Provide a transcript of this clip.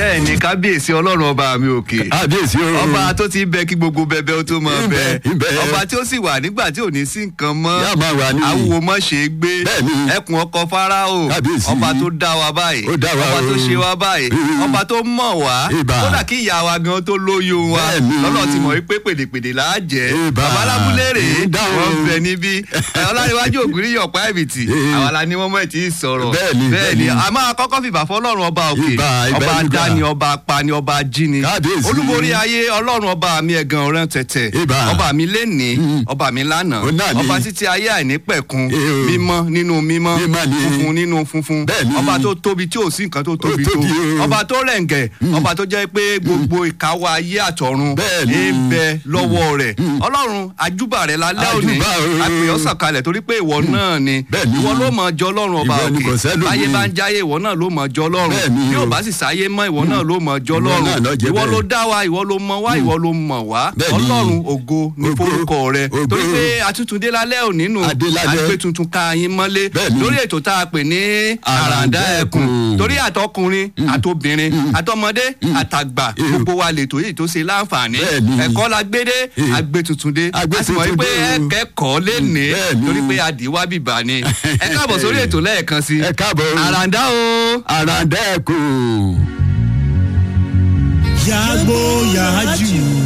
bẹ́ẹ̀ ni kábíyèsí ọlọ́run ọba mi òkè kábíyèsí o. ọba tó ti bẹ kí gbogbo bẹbẹ ó tó máa bẹ Ń bẹ, ń bẹ. ọba tí ó sì wà nígbà tí ò ní sí nǹkan mọ́ Yá máa wà ní. awúwo mọ́ ṣe é gbé Bẹ́ẹ̀ni. ẹkùn ọkọ fáráò Kábíyèsí. ọba tó dá wa báyìí Ó dá wa ọba tó o. ṣe wa báyìí Mm. ọba tó mọ̀ wá Ìbà. kódà kí ìyá wa gan tó lóyún wa Bẹ́ẹ̀ni. lọ́nà tí mọ̀ wípé pèdèpèdè là á jẹ́ Ìbà. bàbá alábúlé rèé Ń dáhùn. wọ́n bẹ níbí ẹ, ọláníwájú ògúnrí yọ̀pá ẹ̀bìtì Eh. àwa la ní wọ́n mọ̀ ẹ̀ tí ì sọ̀rọ̀ Bẹ́ẹ̀ni, bẹ́ẹ̀ni bẹ́ẹ̀ni. a máa kọ́kọ́ fìbà fọlọ́run ọba òkè Ìbà, ìbà ọba ìlúgà. dání ọba apani ọba jíni Kábíyèsí. olúborí ayé ọlọ́run ọba mi ẹ̀gàn ọ̀rẹ́ tẹ̀tẹ̀ Ìbà. ọba mi lénìí ọba mi lánàá Ó náà ni. ọba títí ayé àìnípẹ̀kun Eh, o. mímọ́ nínú mímọ́ Mímọ́ ni. funfun nínú funfun Bẹ́ẹ̀ni. ọba tó tóbi tí ò sí nǹkan tó tóbi tó tóbi o. ọba tó rẹ̀ǹgẹ̀ ọba tó jẹ́ pé gbogbo ìkáwọ́ ayé àtọ̀run Bẹ́ẹ̀ni. ń bẹ lọ́wọ́ rẹ̀ ọlọ́run àjúbà rẹ̀ lálẹ́ òní Àjúbà o. àpèyọ́ sọ̀kalẹ̀ torí pé ìwọ náà ni Bẹ́ẹ̀ni. ìwọ ló mọ̀ jọ ọlọ́run ọba Ìwọ ni òkè kò sẹ́lòmíì. báyé bá ń jáyé ìwọ náà ló mọ̀ jọ ọlọ́run Bẹ́ẹ̀ni bí ò o. bá sì sáyé mọ́ ìwọ náà ló mọ̀ jọ Ìwọ ọlọ́run náà ló jẹ́ ìwọ bẹ́ẹ̀. ló dá wa ìwọ ló mọ̀ wá ìwọ ló mọ̀ wá Bẹ́ẹ̀ni. ọlọ́run ògo ní Ògo. forúkọ rẹ Ògo. torí pé atútúndé lálẹ́ òní nù Adé lálẹ́. àgbẹ̀ tuntun ká yín mọ́lé Bẹ́ẹ̀ni. lórí ètò tá a pè ní àràǹdá Àràǹdá ẹkùn ẹkùn. torí àtọkùnrin àtobìnrin àtọmọdé àtàgbà Eh. gbogbo wa lètò yìí tó ṣe láǹfààní Bẹ́ẹ̀ni. ẹ̀kọ́ la gbédé Eh. àgbẹ̀ tuntun dé Àgbé a sì mọ̀ tuntun wípé dé o. ẹ kẹ́kọ̀ọ́ lénìí Bẹ́ẹ̀ni. torí pé adìwá bìbà ni ẹ káàbọ̀ sórí ètò lẹ́ẹ̀kan sí Ẹ káàbọ̀ o. àràǹdá o. àràǹdá ẹkùn. yàgbó yàájú